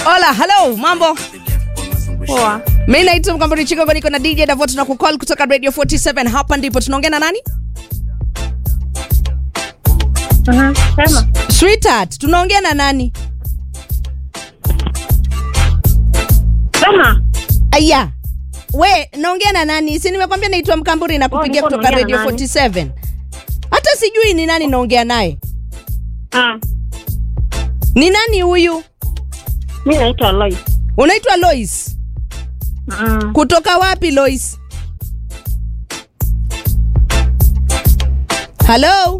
Hola, hello, mambo. Poa. Mimi naitwa Mkamburi Chigogo niko na DJ Davot na kukall kutoka Radio 47 hapa ndipo tunaongea na nani? Mhm, Sema. Sweetheart, tunaongea na nani? Sema. Aya. We, naongea na nani? Si nimekwambia naitwa Mkamburi na kupigia niko kutoka naongea Radio na nani? 47. Hata sijui ni nani naongea naye. Ah, Ni nani huyu? mi naitwa Lois. Unaitwa Lois. Mm. Kutoka wapi Lois? Hello?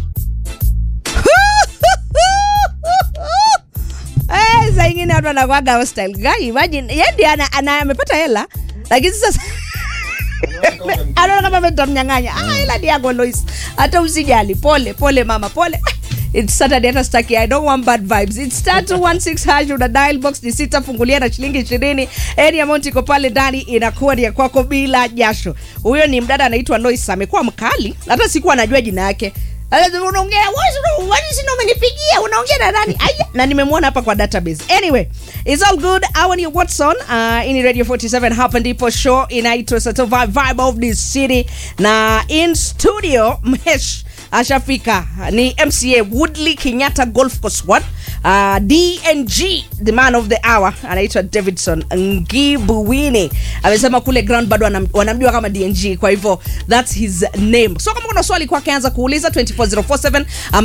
Eh, saa ingine watu wanakwaga hostile. Guy, imagine, yeye ndiye ana, ana amepata hela lakini sasa anaona kama mtamnyang'anya. Ah, hela ni yako Lois. Hata usijali. Pole, pole mama, pole. It's Saturday hata sitaki. I don't want bad vibes. It's star 216 hash una dial box ni sita fungulia na shilingi 20. Any amount iko pale ndani inakuwa ni ya kwako bila jasho. Huyo ni mdada anaitwa Lois amekuwa mkali. Hata sikuwa najua jina yake. Alafu unaongea wewe wani sina umenipigia unaongea na nani? Aya, na nimemwona hapa kwa database. Anyway, it's all good. Hawa ni Watson uh, in Radio 47 hapa ndipo show inaitwa Satova Vibe of the City na in studio Mhesh ashafika ni mca woodley kenyatta golf course 1 uh, dng the man of the hour anaitwa davidson ngibuwini amesema kule ground bado wanam- wanamjua kama dng kwa hivyo thats his name so kama kuna swali kwake anza kuuliza 24047 ama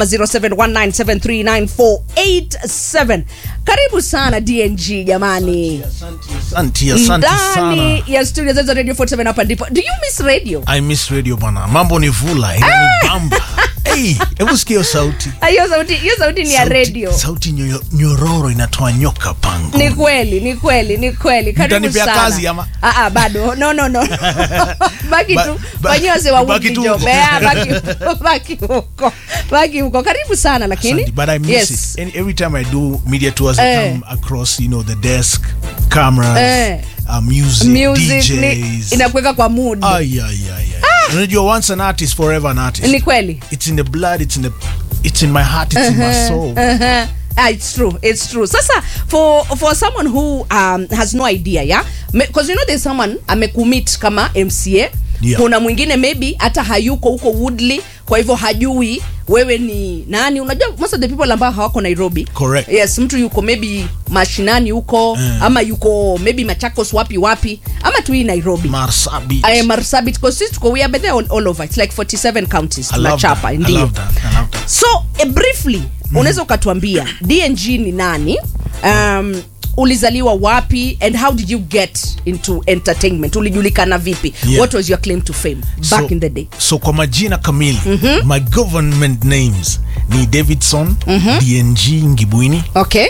0719739487 karibu sana dng jamani Asante, asante sana. ndani ya studio zetu za radio 47 hapa ndipo do you miss radio I miss radio bana, mambo ni vula inanibamba. Hey, hebu sikia hiyo sauti. Ah, hiyo sauti hiyo sauti ni ya Sauti- radio Sauti nyo- nyororo inatoa nyoka pango. ni kweli ni kweli ni kweli karibu Mtanipea sana kazi ama? ah, ah, bado no no no baki Ba- tu ba- fanyia wase wa baki Woodley tu job huko. Eh, baki baki huko baki huko karibu sana lakini Asante, but I miss yes it. And every time I do media tours, I Eh. come across, you know, the desk, cameras, Eh. uh, music, music ni, DJs. inakuweka kwa mood Ay, ay, ay, ay. Unajua, once an artist, forever an artist. ni kweli It's in the blood, it's in the, it's in my heart, it's in my soul. Uh-huh. Ah, it's true it's true sasa for for someone who um, has no idea yeah because you know there's someone amekumit kama mca Yeah. kuna mwingine maybe hata hayuko huko woodley kwa hivyo hajui wewe ni nani unajua most of the people ambao hawako nairobi Correct. yes mtu yuko maybe mashinani huko Eh. ama yuko maybe machakos wapi wapi ama tu hii nairobi Marsabit. I am Marsabit because sisi tuko we are there all, all over it's like 47 counties I love that. tunachapa I ndio love that. I love that. so uh, briefly unaweza ukatuambia dng ni nani um, ulizaliwa wapi and how did you get into entertainment ulijulikana vipi Yeah. what was your claim to fame back so, in the day so kwa majina kamili my government names ni davidson dng ngibwini okay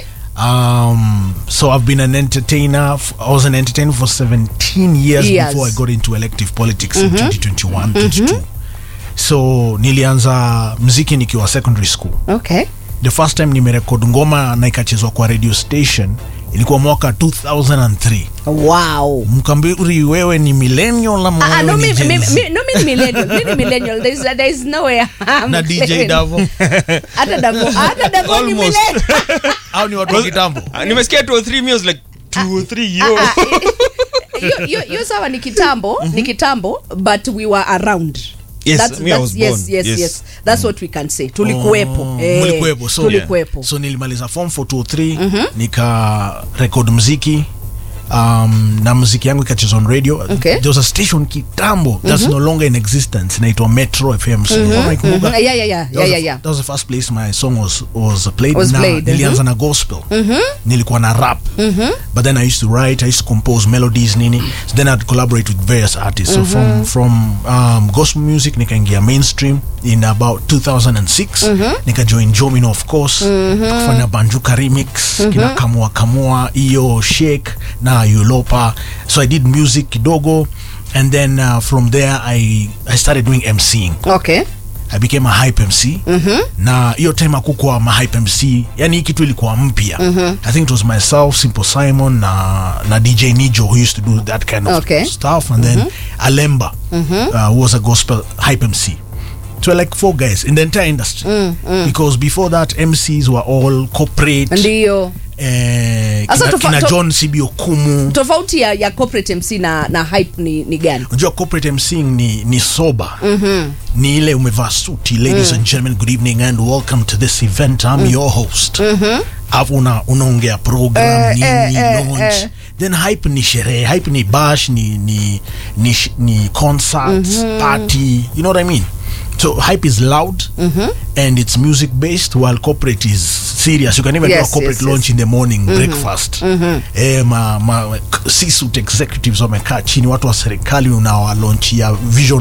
um, so i've been an entertainer f- i was an entertainer for 17 years Years. before i got into elective politics in 2021 22 so nilianza mziki nikiwa secondary school okay the first time nimerekod ngoma na ikachezwa kwa radio station ilikuwa mwaka 2003 wow mkambiri wewe ni millennial ama Ah, ah, wewe no, ni mi, Gen mi, Z? mi, no, mi ni millennial. Mi ni millennial. There's, there's no way I'm na dj claiming. davo Hata Davo, hata Davo ni Almost. millennial. au ni watu wa kitambo Ah, nimesikia two or three meals like two or three yo Ah, ah, hiyo- hiyo- hiyo sawa ni kitambo ni kitambo but we were around Yes, That's- me, I that's- was yes, born. yes, Yes. yes. That's what we can say tulikuwepo Oh, Eh, mlikuwepo so, tulikuwepo so nilimaliza form 423 nika record mziki um, na mziki yangu ikachezwa on radio Okay. there was a station kitambo that's no longer in existence inaitwa metro fm mm Mhm. Yeah, yeah, yeah, That was, yeah, the- yeah, yeah. that was the first place my song was, was played Was na played, nilianza na gospel nilikuwa na rap but then i used to write i used to compose melodies nini so then i'd collaborate with various artists so from, from um, gospel music nikaingia mainstream in about 2006 nikajoin jomino of course kufanya banjuka remix kina kamua kamua iyo shake na yulopa so i did music kidogo and then uh, from there I, i started doing mcing okay I became a hype MC na hiyo time akukwa ma hype MC yani hii kitu ilikuwa mpya I think it was myself Simple Simon na, na DJ Nijo who used to do that kind of Okay. stuff and then Alemba uh, who was a gospel hype MC so like four guys in the entire industry because before that MCs were all corporate ndio eh, Sasa kina, tofa- kina to- john cb okumu tofauti ya, ya corporate mc na, na hype ni, ni gani unajua corporate mcing ni, ni soba mm-hmm. ni ile umevaa suti ladies and gentlemen good evening and welcome to this event i'm your host alafu una, unaongea program Eh, nini eh, eh, launch eh. then hype ni sherehe hype ni bash ni ni ni, sh- ni concerts party you know what i mean so hype is loud and it's music based while corporate is serious you can even do Yes, a corporate yes, launch yes. in the morning breakfast eh, ma, ma, C-suite executives wamekaa chini watu wa serikali unawalaunchia vision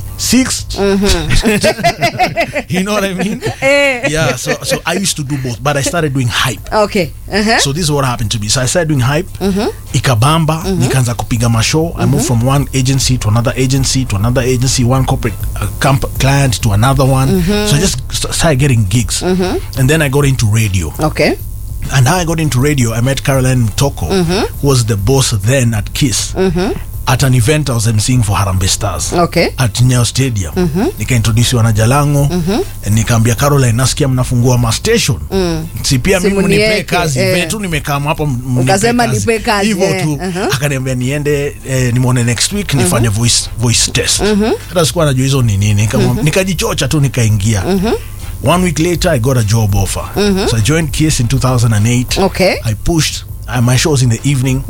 26 you know what i mean Eh. yeah so, so i used to do both but i started doing hype okay uh-huh. so this is what happened to me so i started doing hype ikabamba nikaanza kupiga mashow i moved from one agency to another agency to another agency one corporate uh, comp- client to another one so i just st- started getting gigs and then i got into radio okay and how I got into radio, I met Caroline Mtoko, who was the boss then at Kiss. At an event I was emceeing for Harambee Stars Okay. at Nyayo Stadium. Nikaintrodusiwa na Jalango nikaambia Caroline, nasikia mnafungua ma station si pia mimi Simu mnipe nieke, kazi eh. eh. tu nimekaa hapa m- mnipe Ukasema nipe kazi, hivyo eh, tu aha. akaniambia niende eh, nimwone next week nifanye voice, voice test hata sikuwa najua hizo ni nini Nikamwa- nikajichocha tu nikaingia one week later i got a job offer so i joined kiss in 2008 Okay. i pushed uh, my show was in the evening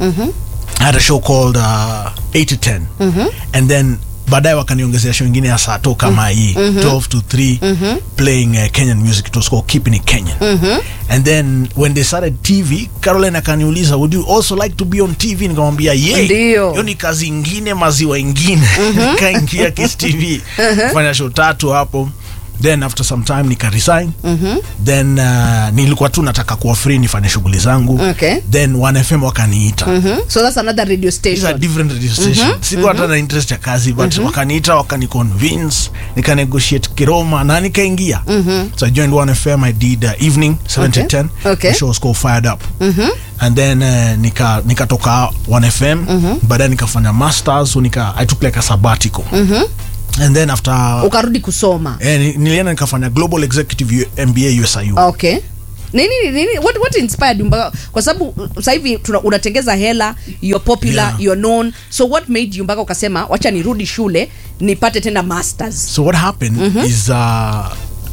i had a show called uh, 8 to 10 and then baadaye wakaniongezea show ingine ya saa to kama hii 12 to 3 playing uh, kenyan music it was called keeping it kenyan and then when they started tv caroline akaniuliza would you also like to be on tv nikamwambia ye Ndio. hiyo ni kazi ingine maziwa ingine nikaingia kiss tv fanya show tatu hapo then after some time nika resign then uh, nilikuwa tu nataka kuwa free nifanye shughuli zangu Okay. then 1fm wakaniita so that's another radio These are station different radio stations sikuwa hata na interest ya kazi but wakaniita wakaniconvince nikanegotiate kiroma na nikaingia so i joined 1fm i did uh, evening 7 to Okay. 10 Okay. the show was called fired up and then uh, nika nikatoka 1fm baadaye nikafanya masters so nika i took like a sabbatical and then after ukarudi kusoma eh, ni- nilienda nikafanya global executive U- mba usiu okay nini nini what, what inspired you mpaka kwa sababu uh, sasa hivi tuna- unatengeza hela you're popular Yeah. you're known so what made you mpaka ukasema wacha nirudi shule nipate tena masters So what happened is uh,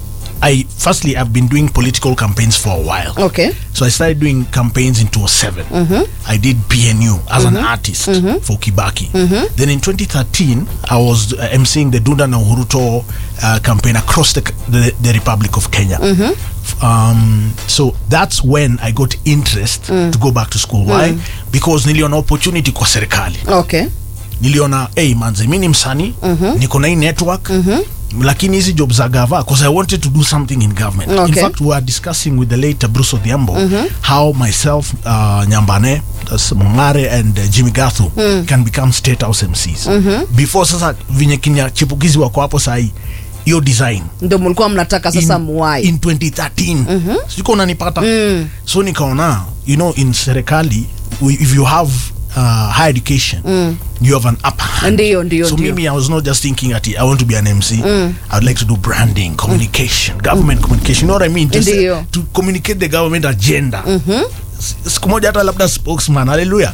I firstly I've been doing political campaigns for a while. okay So I started doing campaigns in 2007. I did PNU as an artist for Kibaki. Then in 2013, I was uh, emceeing the Dunda na Uhuruto uh, campaign across the, the, the Republic of Kenya. F- Um, so that's when I got interest to go back to school. Why? Because niliona opportunity kwa serikali okay niliona hey, manze mi ni msanii niko na hii network lakini hizi job za gava because i wanted to do something in government in Okay. fact we were discussing with the late bruce odhiambo how myself uh, nyambane that's mongare and uh, jimmy gathu can become state house mcs before sasa venye kinya chipukizi wako hapo sahii hiyo design ndo mlikuwa mnataka sasa in, muwai in 2013 siko unanipata so nikaona you know in serikali we- if you have uh, higher education you have an upper hand Ndio, ndio, so ndio. maybe i was not just thinking at i want to be an mc i would like to do branding communication government communication you know what i mean to, say- Ndio. to communicate the government agenda S- siku moja hata labda spokesman haleluya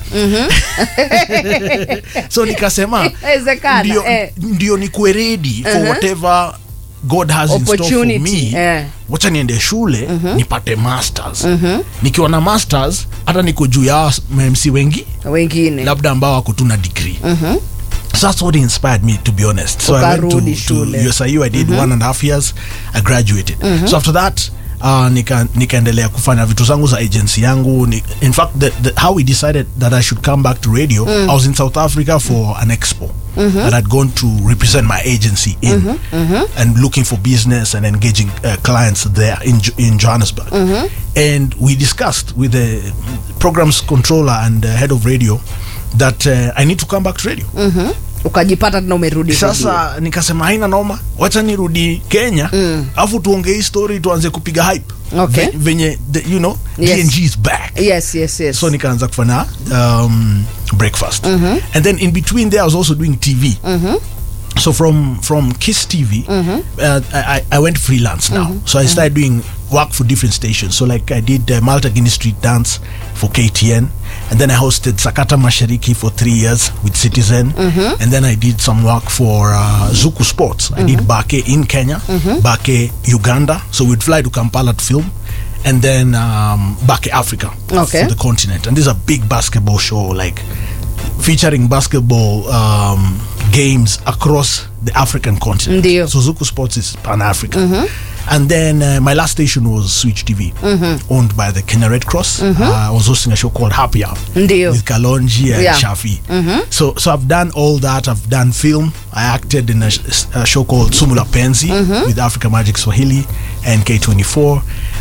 so nikasema Inawezekana, ndio, eh. ndio nikuwe ready for whatever god has in store for Opportunity, me eh. wacha niende shule nipate masters nikiwa na masters hata niko juu ya mamc wengi wengine labda ambao wako tu na degree So that's what inspired me to be honest. So I went Ukarudi to, shule. to USIU. I did one and a half years. I graduated. So after that uh, nika nikaendelea kufanya vitu zangu za agency yangu ni, in fact the, the, how we decided that I should come back to radio I was in South Africa for an expo that I'd gone to represent my agency in and looking for business and engaging uh, clients there in, Jo- in Johannesburg and we discussed with the programs controller and uh, head of radio that uh, I need to come back to radio ukajipata tena umerudi radio. sasa nikasema haina noma wacha nirudi kenya alafu tuongee hii story tuanze kupiga hype Okay. Ve- venye the, you know Yes. dng is back yes yes yes so nikaanza kufanya um, breakfast and then in between there i was also doing tv so from from kiss tv uh, I, I- I went freelance now so i started doing work for different stations. So like I did uh, Malta Guinness Street Dance for KTN, and then I hosted Sakata Mashariki for three years with Citizen, and then I did some work for uh, Zuku Sports. I did Bake in Kenya, Bake Uganda. So we'd fly to Kampala to film. And then um, Bake Africa Okay. for the continent, and this is a big basketball show, like featuring basketball um, games across the African continent. Ndio. So Zuku Sports is Pan African. And then uh, my last station was Switch TV, owned by the Kenya Red Cross. Uh, I was hosting a show called Happy Hour Ndio. with Kalonji and Yeah. Shafi. So, so I've done all that. I've done film. I acted in a, sh- a show called Sumula Penzi with Africa Magic Swahili and K24.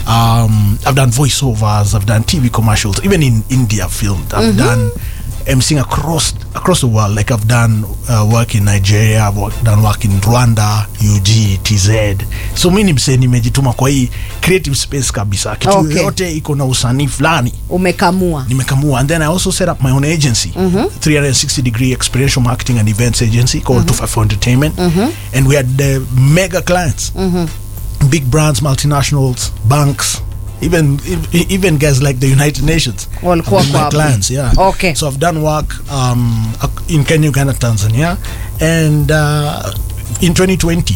Um, I've done voiceovers. I've done TV commercials. Even in India, I've filmed. I've done emceeing across across the world. Like I've done uh, work in Nigeria. I've work, done work in Rwanda, UG, TZ. So mi ni msee nimejituma kwa hii creative space kabisa. Kitu Okay. yoyote iko na usanii fulani umekamua nimekamua and then i also set up my own agency 360 degree experiential marketing and events agency called 254 entertainment and we had uh, mega clients big brands multinationals banks even e- even guys like the united nations Walikuwa have been my kwa hapo. clients yeah Okay. so i've done work um, ac- in kenya uganda tanzania and uh, in 2020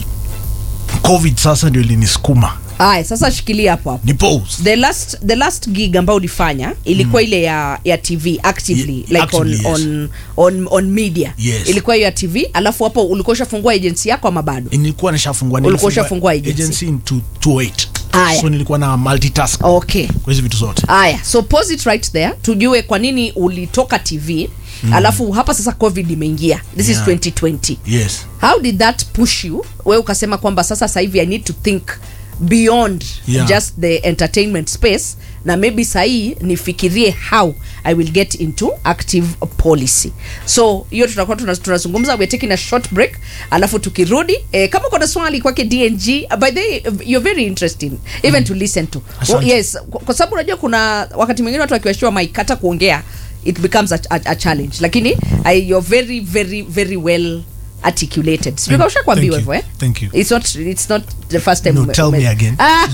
covid sasa ndio ilinisukuma haya sasa shikilia hapo hapo ni pose the last the last gig ambayo ulifanya ilikuwa ile ya ya tv actively Ye- like actively, yes. on, on, on, on media Yes. ilikuwa hiyo ya tv alafu hapo ulikuwa ushafungua agency yako ama bado nilikuwa nishafungua Ulikuwa nilifungua ushafungua agency. agency in two- 208 Aya. so nilikuwa na multitask okay kwa hizi vitu zote haya so pause it right there tujue kwa nini ulitoka tv mm. alafu hapa sasa covid imeingia this Yeah. is 2020 yes how did that push you we ukasema kwamba sasa sasa hivi i need to think beyond Yeah. just the entertainment space na maybe sahii nifikirie how i will get into active policy so hiyo tutakuwa tuna- tunazungumza we're taking a short break alafu tukirudi eh, kama kuna swali kwake dng uh, by the way you're very interesting even to listen to Asante. well, yes kwa, kwa sababu unajua kuna wakati mwingine watu wakiwashiwa mic hata kuongea it becomes a, a, a challenge lakini I, you're very very very well articulated Thank- sijui ushakwambiwa thank hivyo you. eh Thank you. it's not it's not the first time No, ume- tell ume- me again. Ah,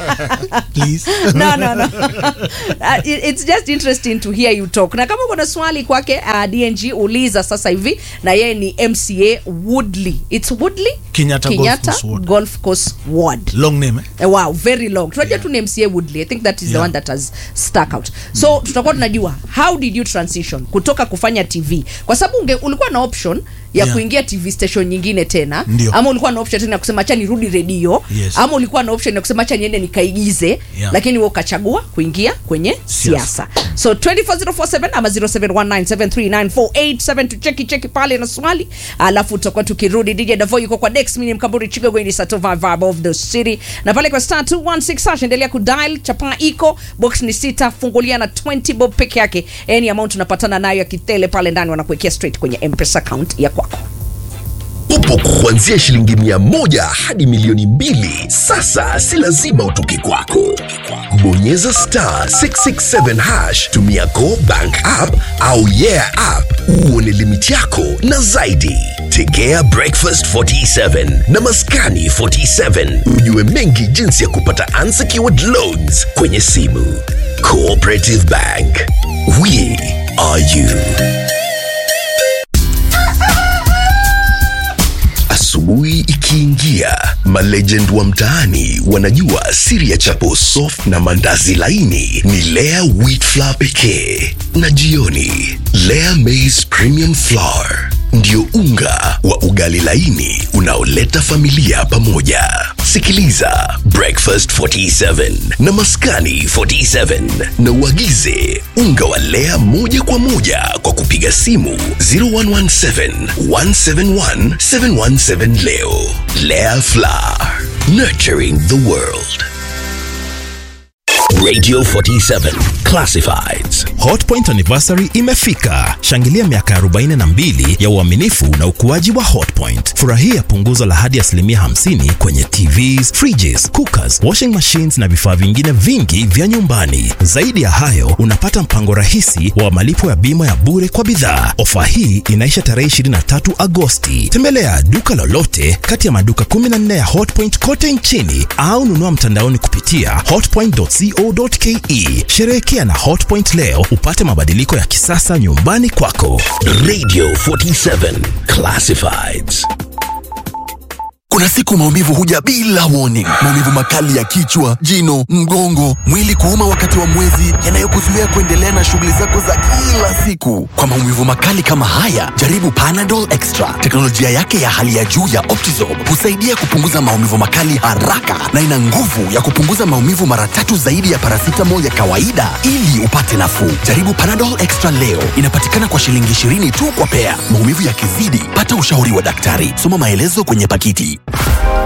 please no no no uh, it, it's just interesting to hear you talk na kama kuna swali kwake uh, dng uliza sasa hivi na yeye ni mca woodley it's woodley Kenyatta Golf Course Ward. golf course ward long name eh? Eh, wow very long tunajua tu ni mca woodley i think that is the Yeah. one that has stuck out so tutakuwa tunajua how did you transition kutoka kufanya tv kwa sababu unge- ulikuwa na option ya Yeah. kuingia tv station nyingine tena Ndio. ama ulikuwa na option tena ya kusema acha nirudi redio Yes. ama ulikuwa na option ya kusema acha niende nikaigize Yeah. lakini wewe ukachagua kuingia kwenye siasa so 24047 ama 0719739487 tucheki cheki pale na swali alafu tutakuwa tukirudi dj davo yuko kwa dex mini mkamburi chigogweni satova vibe of the city na pale kwa star 216 hash endelea kudial chapa iko box ni sita fungulia na 20 bob peke yake any amount unapatana nayo ya kitele pale ndani wanakuwekea straight kwenye mpesa account ya kwako upo kuanzia shilingi mia moja hadi milioni mbili sasa si lazima utoke kwako bonyeza star 667 hash tumia go bank app au yeah app uone limiti yako na zaidi tegea breakfast 47 na maskani 47 ujue mengi jinsi ya kupata unsecured loans kwenye simu cooperative bank we are you Asubuhi ikiingia, malegend wa mtaani wanajua siri ya chapo soft na mandazi laini ni Lea wheat flour pekee, na jioni Lea maize premium flour ndio unga wa ugali laini unaoleta familia pamoja. Sikiliza Breakfast 47 na Maskani 47 na uagize unga wa Lea moja kwa moja kwa kupiga simu 0117 171 717 leo. Lea Flour, nurturing the world. Radio 47 Classifieds Hotpoint anniversary imefika. Shangilia miaka 42 ya uaminifu na ukuaji wa Hotpoint. Furahia punguzo la hadi asilimia 50 kwenye TVs, fridges, cookers, washing machines na vifaa vingine vingi vya nyumbani. Zaidi ya hayo, unapata mpango rahisi wa malipo ya bima ya bure kwa bidhaa. Ofa hii inaisha tarehe 23 Agosti. Tembelea duka lolote kati ya maduka 14 ya Hotpoint kote nchini au nunua mtandaoni kupitia hotpoint.co.ke. Sherehekea na Hotpoint leo upate mabadiliko ya kisasa nyumbani kwako. Radio 47 Classifieds. Kuna siku maumivu huja bila warning. Maumivu makali ya kichwa, jino, mgongo, mwili kuuma wakati wa mwezi, yanayokuzuia kuendelea na shughuli zako za kila siku. Kwa maumivu makali kama haya, jaribu Panadol Extra. Teknolojia yake ya hali ya juu ya Optizorb husaidia kupunguza maumivu makali haraka na ina nguvu ya kupunguza maumivu mara tatu zaidi ya paracetamol ya kawaida ili upate nafuu. Jaribu Panadol Extra leo. Inapatikana kwa shilingi 20 tu kwa pea. Maumivu yakizidi, pata ushauri wa daktari. Soma maelezo kwenye pakiti.